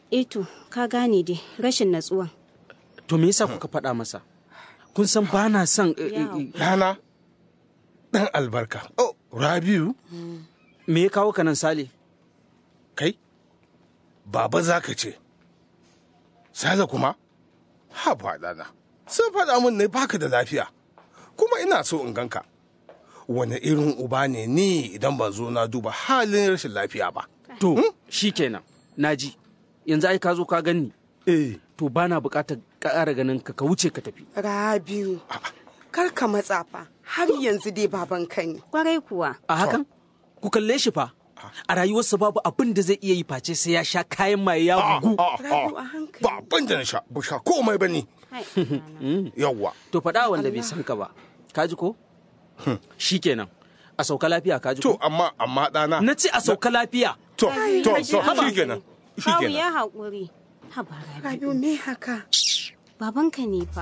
Eto, ka gane dai rashin natsuwan. To me yasa kuka faɗa masa? Kun san ba na son eh, eh, eh, Rana, ɗan albarka. Oh, Rabiu, me ya kawo ka nan Sale? kai, baba za ka ce. Sale kuma? Ha ɗana. Sun faɗa min ne baka da lafiya. Kuma ina so in ganka. Wane irin uba ne ni idan ban zo na duba halin rashin lafiya ba. To, shi kenan, naji. Yanzu ai ka zo ka ganni. Eh, To ba na buƙatar ƙara ganin ka ka wuce ka tafi. Rabiu, kar ka matsa fa, har yanzu dai babanka ne. Kwarai kuwa. A hakan? Ku kalle shi fa. A rayuwarsa babu abin da zai iya yi face sai ya sha kayan maye ya bugu. Rabiu a hankali. ba abin da na sha, ba sha komai ba ni. Hai, Yawwa. To faɗa wanda bai san ka ba. Ka ji ko? Shi kenan. A sauka lafiya ka ji To, ko? amma, amma ɗana. Na ce a sauka lafiya. To, Ai, to, to, Hajiya. shi kenan. Shi Kawu kenan. ya haƙuri. Haba Rabi. Rabiu me haka? Babanka ne fa.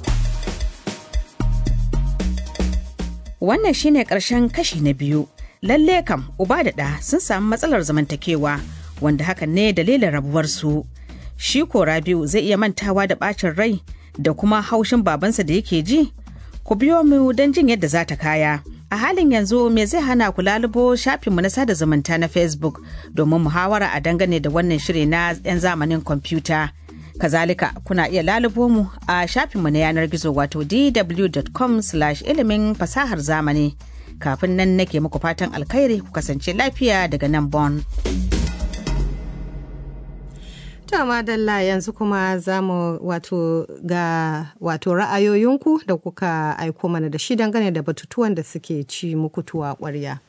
Wannan shine ƙarshen kashi na biyu. Lalle kam uba da ɗa sun samu matsalar zamantakewa wanda hakan ne dalilin rabuwarsu. Shi ko Rabiu zai iya mantawa da ɓacin rai da kuma haushin babansa da yake ji? Ku biyo mu don jin yadda za ta kaya. A halin yanzu me zai hana ku lalubo shafinmu na sada zumunta na Facebook domin muhawara a dangane da wannan shiri na 'yan zamanin kwamfuta. Kazalika kuna iya lalubo mu a shafinmu na yanar gizo wato dw.com ilimin fasahar zamani. Kafin nan nake muku fatan alkhairi ku kasance lafiya daga nan Bon. To madalla yanzu kuma za mu wato ga wato ra'ayoyinku da kuka aiko mana da shi dangane da batutuwan da suke ci muku tuwa ƙwarya.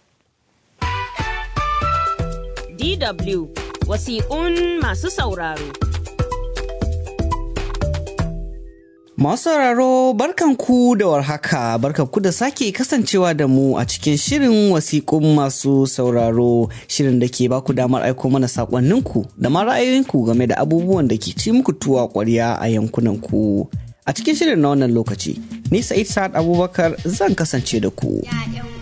DW wasiƙun masu sauraro. Masu sauraro barkanku da warhaka barkanku da sake kasancewa da mu a cikin shirin wasiƙun masu sauraro shirin da ke baku damar aiko mana saƙonninku da ma ra'ayoyinku game da abubuwan da ke ci muku tuwa ƙwarya a yankunanku. A cikin shirin na wannan lokaci, ni Sa'id Sa'ad Abubakar zan kasance da ku.